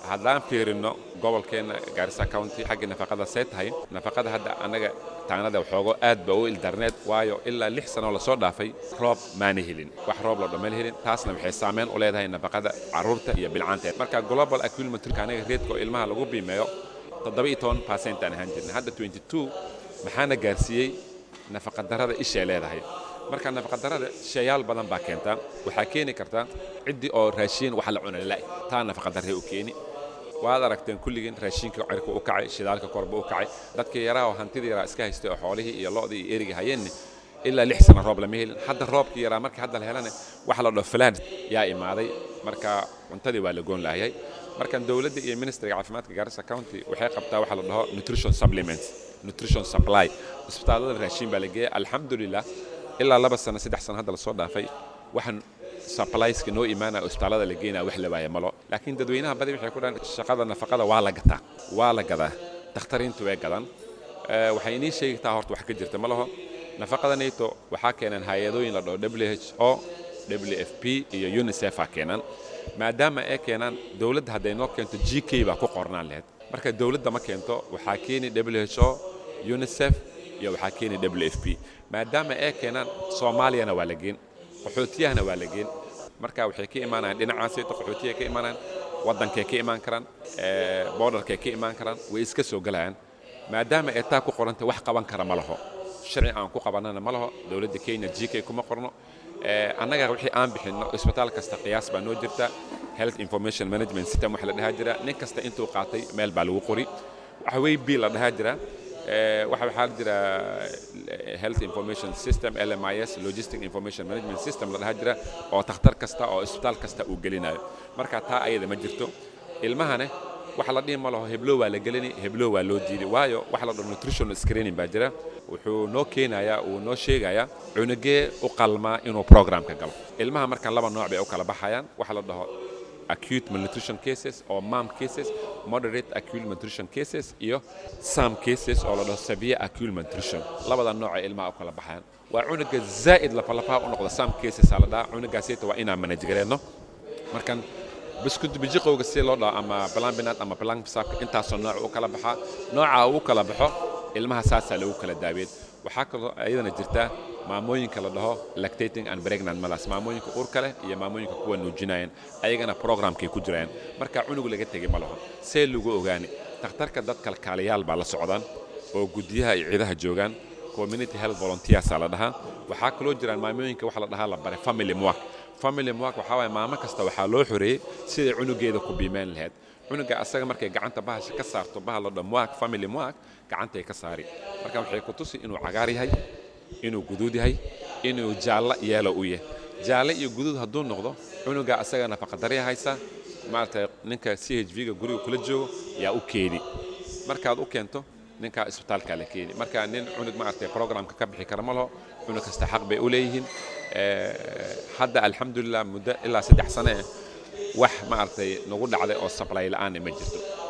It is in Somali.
haddaan fiirino gobolkeenna gaarisa county xaggii nafaqada see tahay nafaqada hadda annaga taanada waxoogo aad ba u ildarneed waayo ilaa lix sano lasoo dhaafay roob maana helin wax roob loo dhammayl helin taasna waxay saameyn u leedahay nafaqada carruurta iyo bilcaanteed marka global accumulatorka anaga reedka oo ilmaha lagu biimeeyo toddoba iyo toban percent aan ahaan jirnay hadda twenty two maxaana gaarsiiyey nafaqadarrada ishay leedahay marka nafaqadarrada shayaal badan baa keentaa waxaa keeni kartaa ciddii oo raashiin wax la cuna la taa nafaqadarray u keeni waad aragteen kulligiin raashinka cirka u kacay shidaalka korba u kacay dadkii yaraa oo hantidii yaraa iska haystay oo xoolihii iyo lo'dii iyo erigii hayeenni ilaa lix sana roob lama helin hadda roobkii yaraa markii hadda la helana wax la dhaho falaad yaa imaaday marka cuntadii waa la goon laayay markan dowladda iyo ministriga caafimaadka gaarisa county waxay qabtaa waxa la dhaho nutrition supplements nutrition supply isbitaallada raashin baa la geeya alxamdulilah ilaa laba sano saddex sano hadda lasoo dhaafay waxaan supplieska noo imaanaya isbitaallada la geenaya wax la waaya malo laakiin dadweynaha badi waxay ku dhahan shaqada nafaqada waa la gataa waa la gadaa dakhtariintu way gadaan waxay inii sheegtaa horta wax ka jirta ma laho nafaqada nato waxaa keenan hay-adooyin la dhaho w h o w f p iyo unicef aa keenan maadaama ay keenaan dowladda hadday noo keento g k baa ku qornaan lahayd marka dowladda ma keento waxaa keeni w h o unicef iyo waxaa keeni w f p maadaama ay keenaan soomaaliyana waa la geen qaxootiyahana waa la geen marka waxay ka imaanayaan dhinacaasayto qaxootiyahay ka imaanayaan waddankay ka imaan karaan borderkay ka imaan karaan way iska soo gelayaan maadaama ay taa ku qoranta wax qaban kara ma laho sharci aan ku qabanana ma laho dowladda kenya g k kuma qorno annaga wixii aan bixinno isbitaal kasta qiyaas baa noo jirta health information management system waxa la dhahaa jira nin kasta intuu qaatay meel baa lagu qori waxawey b la dhahaa jira waxa waxaa jira health information system lmis logistic information management system la dhahaa jira oo takhtar kasta oo isbitaal kasta uu gelinayo marka taa ayada ma jirto ilmahane waxa la dhihi ma laho heblo waa la gelini heblo waa loo diiday waayo waxa la dhaho nutritional screening baa jira wuxuu noo keenayaa uu noo sheegayaa cunugee u qalmaa inuu programka galo ilmaha markaan laba nooc bay u kala baxayaan waxa la dhaho acute malnutrition cases oo mam cases moderate acute malnutrition cases iyo some cases oo la dhaho severe acute malnutrition labada nooc ay ilmaha u kala baxayaan waa cunuga zaa'id lafalafaha u noqda some cases aa la dhahaa cunugaasayta waa inaan manage gareedno markan biskud bijiqowga si loo dhaho ama balambinad ama balanbisaabka intaasoo nooc u kala baxaa nooca uu kala baxo ilmaha saasaa lagu kala daaweyn waxaa kaloo ayadana jirta maamooyinka la dhaho lactating and pregnant mothers maamooyinka uurka leh iyo maamooyinka kuwa nuujinayaan ayagana programkay ku jirayaan marka cunug laga tegey ma laho see lagu ogaani takhtarka dad kalkaaliyaal baa la socdaan oo guddiyaha iyo ciidaha joogaan community health volunteersaa la dhahaa waxaa kaloo jiraan maamooyinka waxa la dhahaa la bare family mwak family mwak waxaa waaye maamo kasta waxaa loo xoreeyey siday cunugeeda ku biimeyn lahayd cunuga asaga markay gacanta bahasha ka saarto bahal la dhaho mwak family mwak gacantay ka saari marka waxay ku tusi inuu cagaar yahay inuu guduud yahay inuu jaallo yeelo u yahay jaalle iyo guduud hadduu noqdo cunuga asaga nafaqadarya haysa maaragtay ninka c h v-ga guriga kula joogo yaa u keeni markaad u keento ninkaa isbitaalkaa la keeni marka nin cunug maaragtay programka ka bixi kara ma laho cunug kasta xaq bay u leeyihiin hadda alxamdulilah muddo ilaa saddex sane wax maaragtay nagu dhacday oo sablay la'aana ma jirto